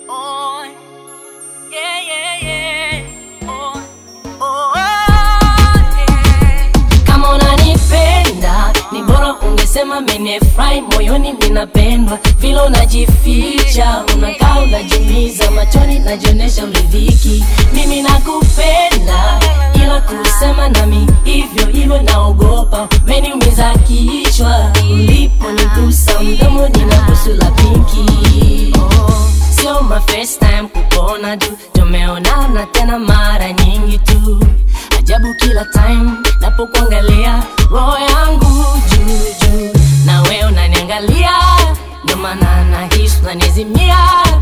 Oh, yeah, yeah, yeah. Oh, oh, yeah. Kama unanipenda ni bora ungesema menefurahi moyoni, ninapendwa vile unajificha, unakaa unajiumiza, machoni najionesha uridhiki. Mimi nakupenda, ila kusema nami hivyo hivyo naogopa, umeniumiza kichwa uliponigusa mdomo, nina busu la pinki. Oh, sio my first time kukuona tu, tumeonana tena mara nyingi tu ajabu kila time napokuangalia roho yangu juu juu na wewe unaniangalia ndo maana nahisi unanizimia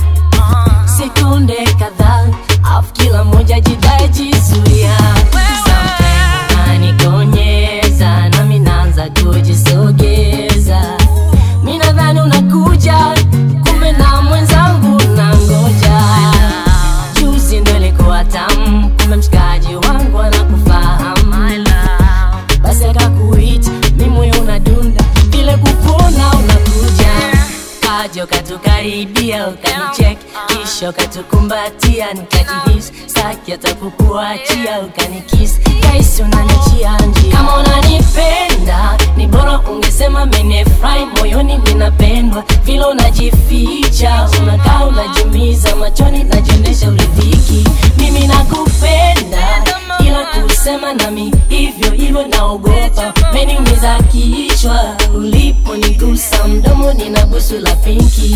sekunde kadhaa afu kila moja jidai jizuia Sometimes unanikonyeza nami naanza kujisogeza mi nadhani unakuja kumbe na mwenzangu nangoja juzi ndo ilikuwa tamu kumbe mshikaji wangu anakufahamu basi akakuita mi moyo unadunda vile kupona unakuja kaja ukatukaribia ukanichek kisha ukatukumbatia nikajihisi staki hata kukuachia ukanikisi kaisi unanichia njia kama unanipenda ni bora ungesema menefurahi moyoni ninapendwa vile unajificha unakaa unajiumiza machoni najionesha uridhiki mimi nakupenda ila kusema nami hivyo hivyo naogopa meniumiza kichwa uliponigusa mdomo nina busu la pinki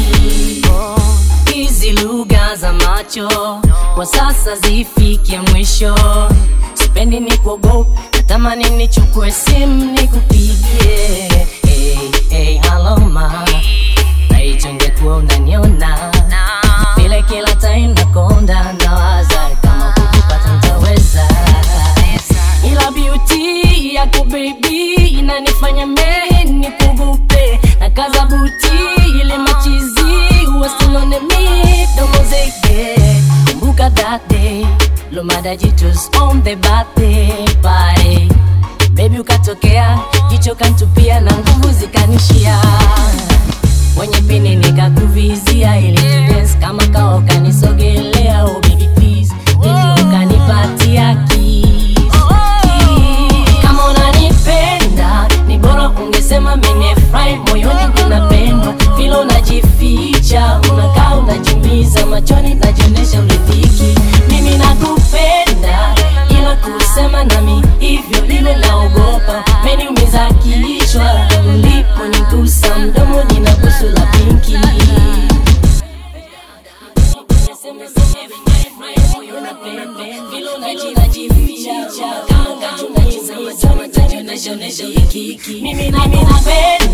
hizi lugha za macho kwa sasa zifike mwisho sipendi ni kuogopa natamani nichukue simu nikupigie hey, hey, halo ma naichongekuwa unaniona vile kila time nakonda nawaza kama kukipata ntaweza ila beauty yako baby inanifanya mei nikugupe na kaza buti ile machizi wasilone midomo zege kumbuka that day lomada jitus on the birthday party baby ukatokea jicho kantupia na nguvu zikanishia wenye pini nikakuvizia ili tudance kama kawa ukanisogelea oh baby please ili ukanipatia kiss kama unanipenda ni bora ungesema menefurahi moyoni ninapendwa vile unajificha unakaa unajiumiza machoni najionesha uridhiki mimi nakupenda ila kusema nami hivyo vile naogopa meniumiza kichwa uliponigusa mdomo nina busu la pinki mimi nakupenda